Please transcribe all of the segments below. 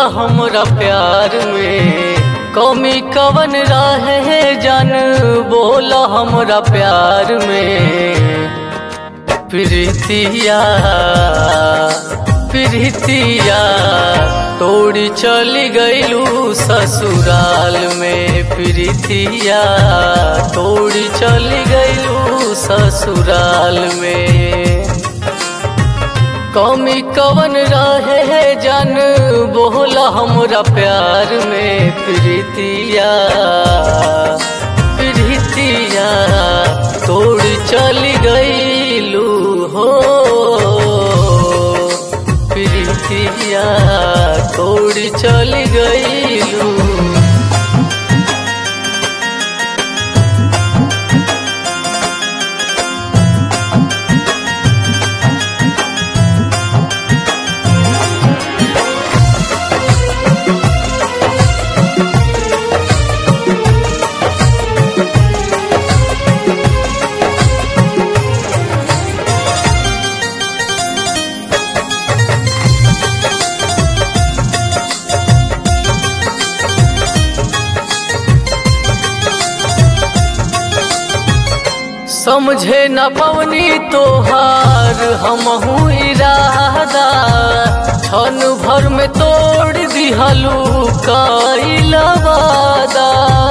हमरा प्यार में कमी कवन रहे जन बोला हमरा प्यार में प्रीतिया प्रीतिया तोड़ी चली गईलू ससुराल में प्रीतिया तोड़ी चली गईलू ससुराल में कमी कवन रहे जन बोला हमरा प्यार में प्रीतिया प्रीतिया तोड़ चली गईलू हो प्रीतिया तोड़ चली गईलू समझे न पवनी तोहार हमहू इरादा क्षण भर में तोड़ दिहलू कईल वादा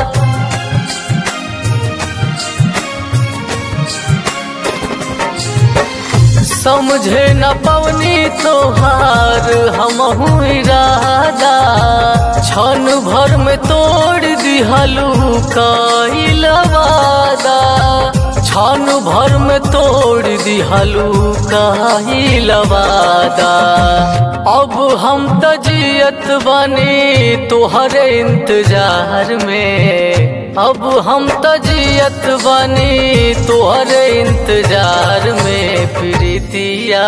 समझे न पवनी तोहार हमहू इरादा क्षण भर में तोड़ दिहलू कईल वादा क्षण भर में तोड़ दिहलू कईल वादा अब हम तजियत बनी तोहरे इंतजार में अब हम तजियत बनी तोहरे इंतजार में प्रीतिया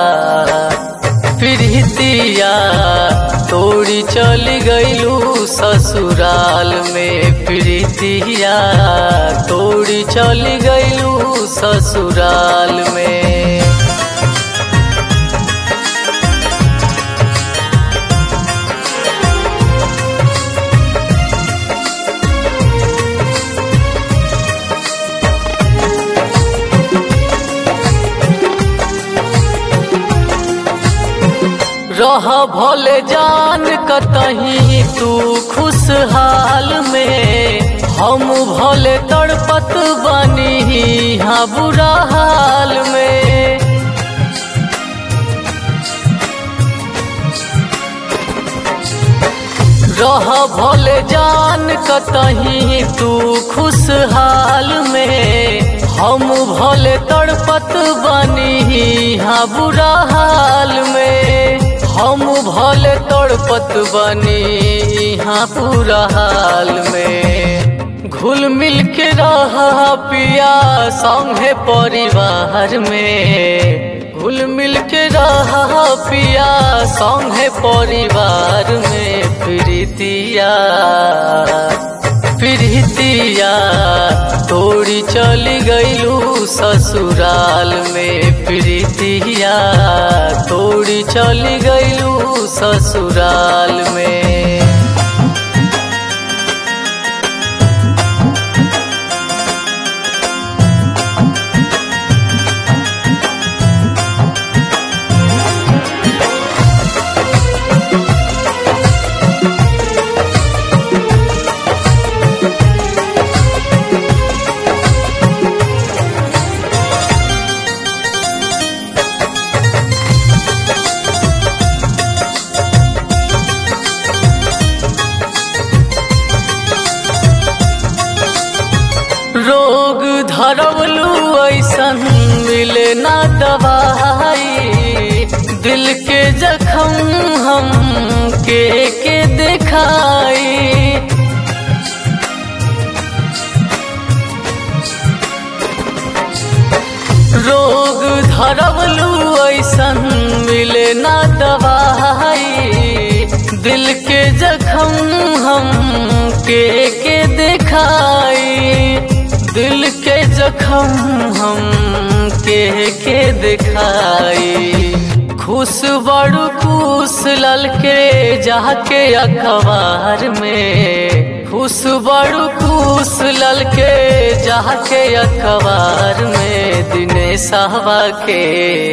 प्रीतिया तोड़ी चली गईलू ससुराल में प्रीतिया तोड़ी चली गईलू ससुराल में रह भले जान कतही तू खुशहाल में हम भले तड़पत बनी हाँ बुरा हाल में रह भले जान कतही तू खुशहाल में हम भले तड़पत बनी हाँ बुरा हाल में हम भले तड़पत बनी हाँ पूरा हाल में घुल मिल के रहा पिया संगे परिवार में घुल मिल के रहा पिया संगे परिवार में प्रीतिया प्रीतिया तोड़ी चली गईलू ससुराल में प्रीतिया तोड़ी चली गईलू ससुराल में रोग धरवलू ऐसन मिले ना दवाई दिल के जखम हम के के दिखाई रोग धरवलू ऐसन मिले ना दवाई दिल के जखम हम के के दिखाई दिल के जखम हम के के दिखाई खुश बड़ू खुश ललके जाके अखबार में खुश बड़ू खुश ललके जाके अखबार में दिनेशवा के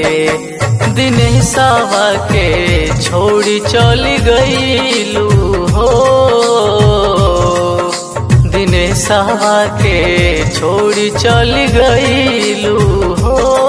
दिनेशवा के छोड़ी चली गईलू हो दिनेशवा के छोड़ी चली गईलू हो